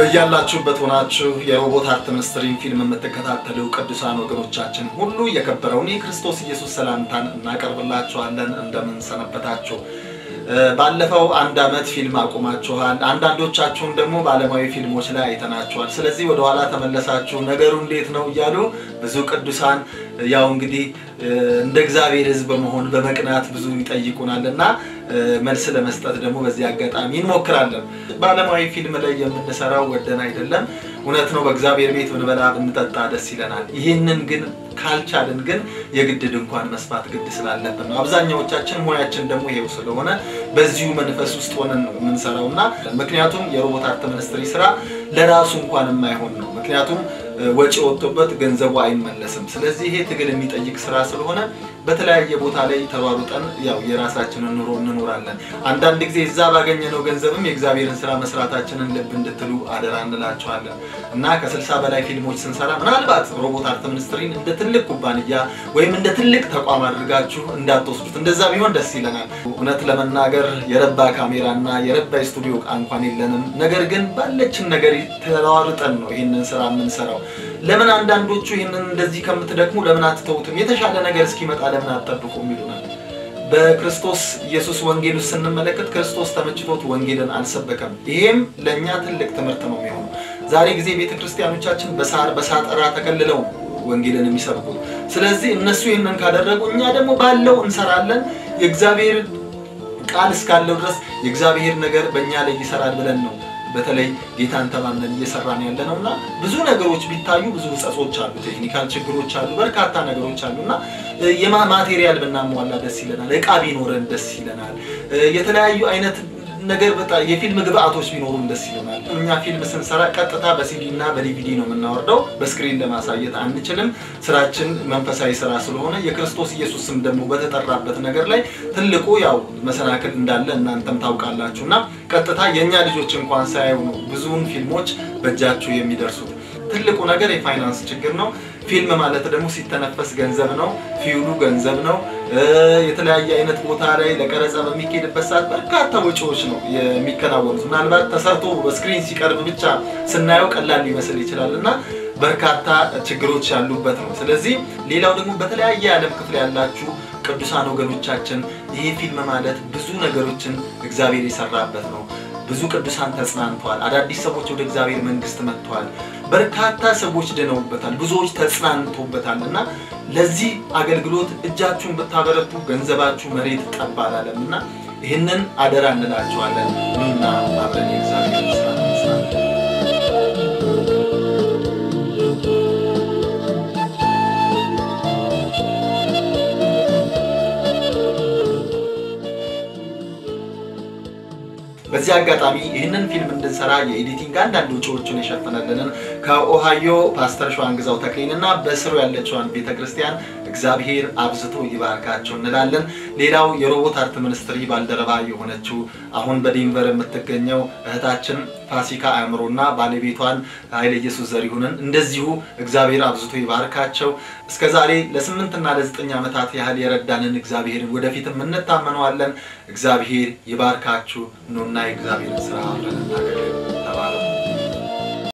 በያላችሁበት ሆናችሁ የሮቦት አርት ሚኒስትሪን ፊልም የምትከታተሉ ቅዱሳን ወገኖቻችን ሁሉ የከበረውን የክርስቶስ ኢየሱስ ሰላምታን እናቀርብላችኋለን። እንደምን ሰነበታችሁ? ባለፈው አንድ ዓመት ፊልም አቁማችኋል። አንዳንዶቻችሁን ደግሞ በዓለማዊ ፊልሞች ላይ አይተናችኋል። ስለዚህ ወደኋላ ተመለሳችሁ ነገሩ እንዴት ነው እያሉ ብዙ ቅዱሳን ያው እንግዲህ እንደ እግዚአብሔር ሕዝብ በመሆን በመቅናት ብዙ ይጠይቁናል እና መልስ ለመስጠት ደግሞ በዚህ አጋጣሚ እንሞክራለን። በዓለማዊ ፊልም ላይ የምንሰራው ወደን አይደለም። እውነት ነው፣ በእግዚአብሔር ቤት ብንበላ ብንጠጣ ደስ ይለናል። ይህንን ግን ካልቻልን ግን የግድ ድንኳን መስፋት ግድ ስላለብን ነው። አብዛኛዎቻችን ሙያችን ደግሞ ይሄው ስለሆነ በዚሁ መንፈስ ውስጥ ሆነን ነው የምንሰራው እና ምክንያቱም የሮቦት አርት ሚኒስትሪ ስራ ለራሱ እንኳን የማይሆን ነው። ምክንያቱም ወጪ ወጥቶበት ገንዘቡ አይመለስም። ስለዚህ ይሄ ትግል የሚጠይቅ ስራ ስለሆነ በተለያየ ቦታ ላይ ተሯሩጠን ያው የራሳችንን ኑሮ እንኖራለን። አንዳንድ ጊዜ እዛ ባገኘነው ገንዘብም የእግዚአብሔርን ስራ መስራታችንን ልብ እንድትሉ አደራ እንላቸዋለን እና ከስልሳ በላይ ፊልሞች ስንሰራ ምናልባት ሮቦት አርት ሚኒስትሪን እንደ ትልቅ ኩባንያ ወይም እንደ ትልቅ ተቋም አድርጋችሁ እንዳትወስዱት። እንደዛ ቢሆን ደስ ይለናል። እውነት ለመናገር የረባ ካሜራ እና የረባ ስቱዲዮ እቃ እንኳን የለንም። ነገር ግን ባለችን ነገር ተሯሩጠን ነው ይህንን ስራ የምንሰራው። ለምን አንዳንዶቹ ይህንን እንደዚህ ከምትደክሙ ለምን አትተውትም? የተሻለ ነገር እስኪመጣ ለምን አትጠብቁም? ይሉናል። በክርስቶስ ኢየሱስ ወንጌል ውስጥ ስንመለከት ክርስቶስ ተመችቶት ወንጌልን አልሰበከም። ይሄም ለእኛ ትልቅ ትምህርት ነው የሚሆነው። ዛሬ ጊዜ ቤተ ክርስቲያኖቻችን በሳር በሳጠራ ተከልለው ወንጌልን የሚሰብኩት። ስለዚህ እነሱ ይህንን ካደረጉ እኛ ደግሞ ባለው እንሰራለን። የእግዚአብሔር ቃል እስካለው ድረስ የእግዚአብሔር ነገር በእኛ ላይ ይሰራል ብለን ነው በተለይ ጌታን ተማምነን እየሰራን ያለ ነው እና ብዙ ነገሮች ቢታዩ ብዙ ሕጸጾች አሉ፣ ቴክኒካል ችግሮች አሉ፣ በርካታ ነገሮች አሉ እና የማቴሪያል ብናሟላ ደስ ይለናል። እቃ ቢኖረን ደስ ይለናል። የተለያዩ አይነት ነገር በጣም የፊልም ግብአቶች ቢኖሩን ደስ ይለናል። እኛ ፊልም ስንሰራ ቀጥታ በሲዲ እና በዲቪዲ ነው የምናወርደው። በስክሪን ለማሳየት አንችልም። ስራችን መንፈሳዊ ስራ ስለሆነ የክርስቶስ ኢየሱስ ስም ደግሞ በተጠራበት ነገር ላይ ትልቁ ያው መሰናክል እንዳለ እናንተም ታውቃላችሁ እና ቀጥታ የእኛ ልጆች እንኳን ሳያዩ ነው ብዙውን ፊልሞች በእጃችሁ የሚደርሱት። ትልቁ ነገር የፋይናንስ ችግር ነው። ፊልም ማለት ደግሞ ሲተነፈስ ገንዘብ ነው። ፊውሉ ገንዘብ ነው። የተለያየ አይነት ቦታ ላይ ለቀረጻ በሚካሄድበት ሰዓት በርካታ ወጪዎች ነው የሚከናወኑት። ምናልባት ተሰርቶ በስክሪን ሲቀርብ ብቻ ስናየው ቀላል ሊመስል ይችላል እና በርካታ ችግሮች ያሉበት ነው። ስለዚህ ሌላው ደግሞ በተለያየ የዓለም ክፍል ያላችሁ ቅዱሳን ወገኖቻችን ይሄ ፊልም ማለት ብዙ ነገሮችን እግዚአብሔር የሰራበት ነው። ብዙ ቅዱሳን ተጽናንተዋል። አዳዲስ ሰዎች ወደ እግዚአብሔር መንግስት መጥተዋል። በርካታ ሰዎች ድነውበታል። ብዙዎች ተጽናንቶበታል እና ለዚህ አገልግሎት እጃችሁን ብታበረቱ ገንዘባችሁ መሬት ጠብ አላለም እና ይህንን አደራ እንላችኋለን። ኑና አብረን የእግዚአብሔር ስራ እንስራለን። በዚህ አጋጣሚ ይህንን ፊልም እንድንሰራ የኤዲቲንግ አንዳንድ ወጪዎችን የሸፈነልንን ከኦሃዮ ፓስተር ሸዋንግዛው ተክሌን እና በስሩ ያለችዋን ቤተክርስቲያን እግዚአብሔር አብዝቶ ይባርካቸው እንላለን። ሌላው የሮቦት አርት ሚኒስትሪ ባልደረባ የሆነችው አሁን በዴንቨር የምትገኘው እህታችን ፋሲካ አእምሮና ባለቤቷን ኃይለ ኢየሱስ ዘሪሁንን እንደዚሁ እግዚአብሔር አብዝቶ ይባርካቸው። እስከ ዛሬ ለስምንትና ለዘጠኝ ዓመታት ያህል የረዳንን እግዚአብሔርን ወደፊትም እንታመነዋለን። እግዚአብሔር ይባርካችሁ። ኑና የእግዚአብሔርን ስራ አብረን እናገልግል። ተባረኩ።